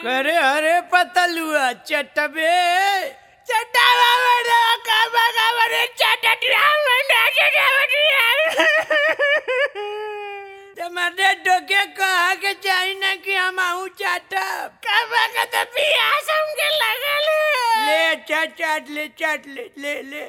करे अरे पतलुआ चटबे चटावा बड़ा काबा काबा रे चटटिया बड़ा चटावा तुम्हारे डोके कहा के चाहिए ना कि हम आहू चाटब काबा का तो पियास हमके लगल है ले चाट चाट ले चाट ले ले ले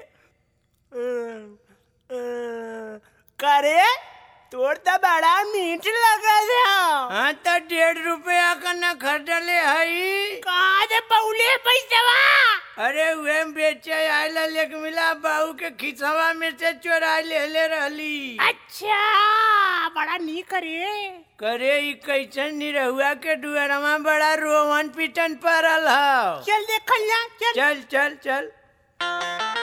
करे तोर तो बड़ा मीठ लगल है हाँ तो डेढ़ रुपया का न खरीदले हई कहाँ से पौले पैसवा अरे वे बेचे आयला लेके मिला बाहू के खिसवा में से चोरा ले ले रहली अच्छा बड़ा नी करे करे ई कैसन निरहुआ के डुअरमा बड़ा रोवन पिटन पड़ल हौ चल देखल जा चल चल चल चल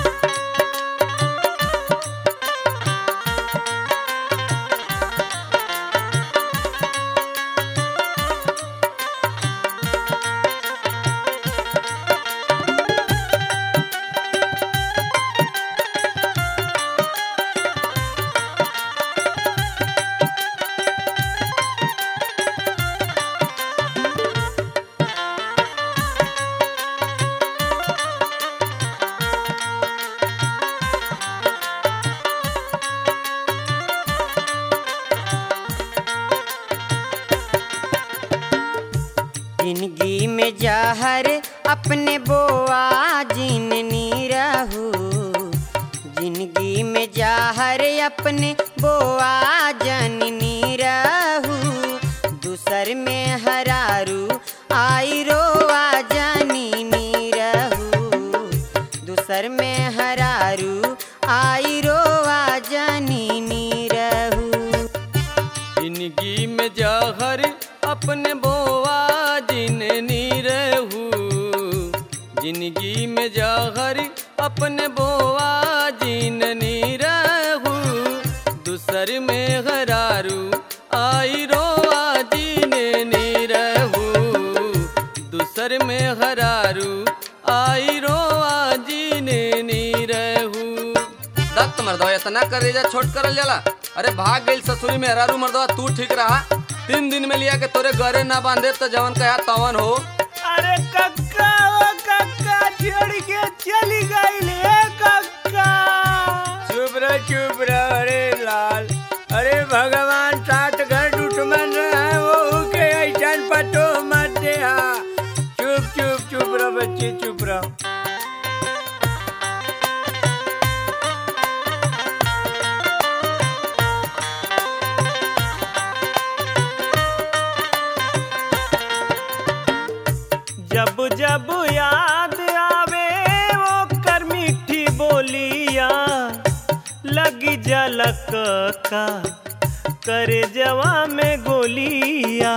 जिंदगी में जहर अपने बोआ जिननी रहू जिंदगी में जहर अपने बोआ जननी रहू दूसर में हरारू आई रोआ जननी रहू दूसर में हरारू आई रोआ जननी रहू जिंदगी में जहर अपने बोआ जिननी रहू जिंदगी में जहर अपने बोआ जिननी रहू दूसर में हरारू आई रोआ जिननी रहू दूसर में हरारू आई रोआ जिननी रहू दत्त मर्दवा इतना करेजा छोट करल जाला अरे भाग गइल ससुरी में हरारू मर्दवा तू ठीक रहा तीन दिन में लिया के तोरे घरे ना बांधे तो जवन कहा तवन हो अरे कक्का ओ कक्का छोड़ के चली गई ले कक्का चुप रह चुप रह अरे लाल अरे भगवान सात घर दुश्मन रहे वो के ऐसन पतो मत दे हा चुप चुप चुप रह बच्चे चुप रह जब जब याद आवे वो कर मीठी बोलिया लगी जलक का करे जवा में गोलिया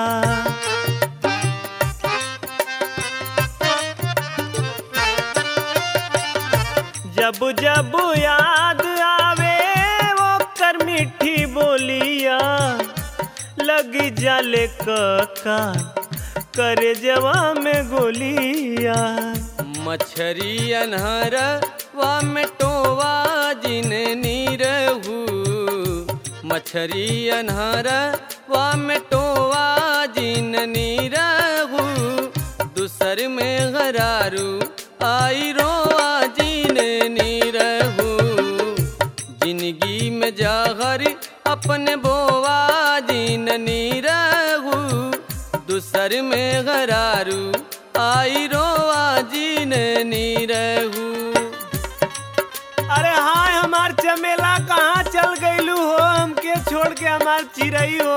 जब जब याद आवे वो कर मीठी बोलिया लगी जले का करे जवा में गोलिया मछरी अनहर वा में टोवा जिननी रहू मछरी अनहर वा में टोवा जिननी रहू दूसर में गरारू आई रोआ जिननी रहू जिंदगी में जहर अपने बोवा जिननी रहू दूसर में गरारू आई रोआ जिननी रहू अरे हाय हमार चमेला कहाँ चल गईलू हो हमके छोड़ के हमार चिड़ई हो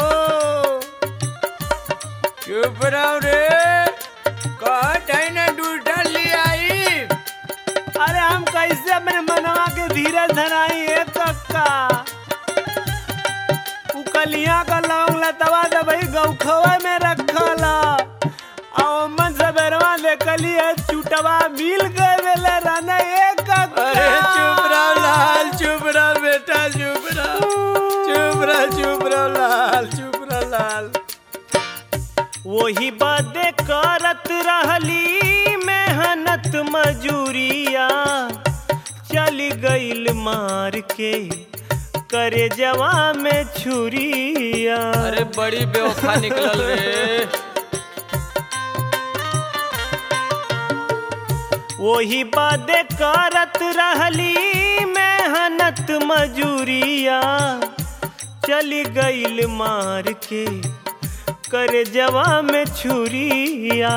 चुप रहो रे कहत है ना दूसर ले आई अरे हम कैसे अपने मनवा के धीरे धराई है कक्का उकलिया का लौंग लतवा दबई गौखवा में रखला और मन सबेरवा देखली है चुटवा मिल गए वेले रहना एक कक्का अरे चुप रहो लाल चुप रहो बेटा चुप रहो चुप रहो चुप रहो लाल चुप रहो लाल वही बातें करत रहली मेहनत मजूरिया चली गईल मार के करे जवा में छुरिया अरे बड़ी बेवफा निकलल रे वही बादे करत रहली मेहनत मजूरिया चली गईल मार के करे जवा में छुरिया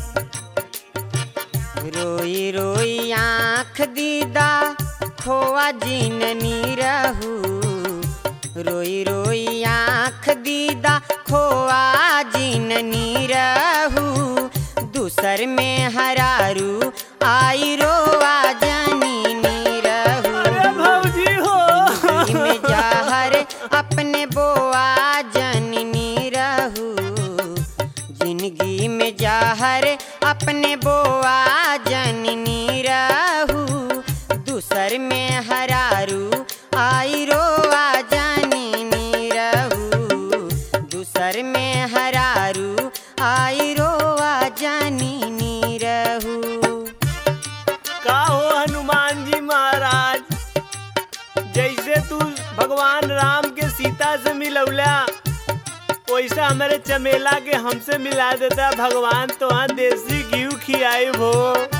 रोई रोई आँख दीदा खोआ जिननी रहू रोई रोई आँख दीदा खोआ जिननी रहू दूसर में हरारू आई रोआ जननी रहू अरे भौजी हो जिंदगी में जहर अपने बोआ जननी रहू जिंदगी में जहर अपने बोआ जननी रहू दूसर में हरारू आई रोआ जननी रहू दूसर में हरारू आई रोआ जननी रहू का हो हनुमान जी महाराज जैसे तू भगवान राम के सीता से मिलौला वैसा हमारे चमेला के हमसे मिला देता भगवान तो हाँ देसी घी खियाई हो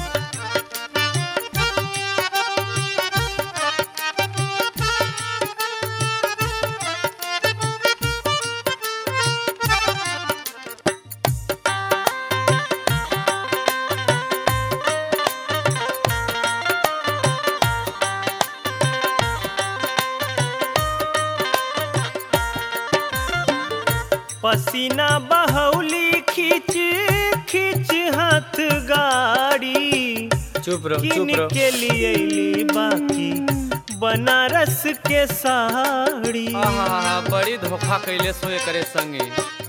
पसीना बहौली खींच खींच हाथ गाड़ी चुप रहो किन चुप रहो के लिए ली बाकी बनारस के साड़ी आहा बड़ी धोखा कैले सोए करे संगे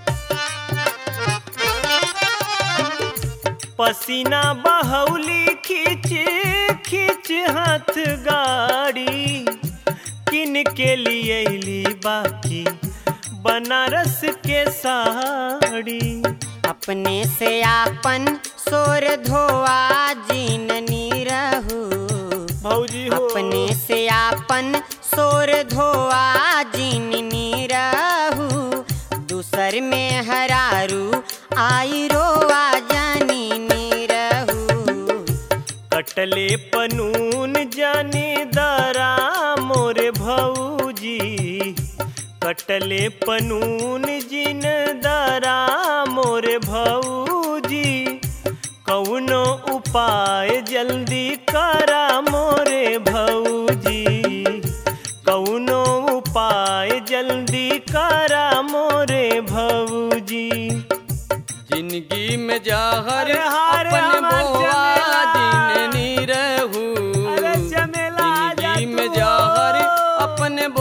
पसीना बहौली खींच खींच हाथ गाड़ी किन के लिए ली बाकी बनारस के साड़ी अपने से आपन सोर धोआ जीननी रहू भौजी हो अपने से आपन सोर धोआ जीननी रहू दूसर में हरारू आई रोआ जानी रहू कटले पनून जाने दरा मोरे भौजी कटले पनून जिन दरा मोरे भौजी कौनो उपाय जल्दी करा मोरे भौजी कौनो उपाय जल्दी करा मोरे भौजी जिंदगी में जहर अरे हाय रे अपन हमार बोआ चमेला। जिननी रहू अरे चमेला आ जा जिंदगी में तू। जहर अपन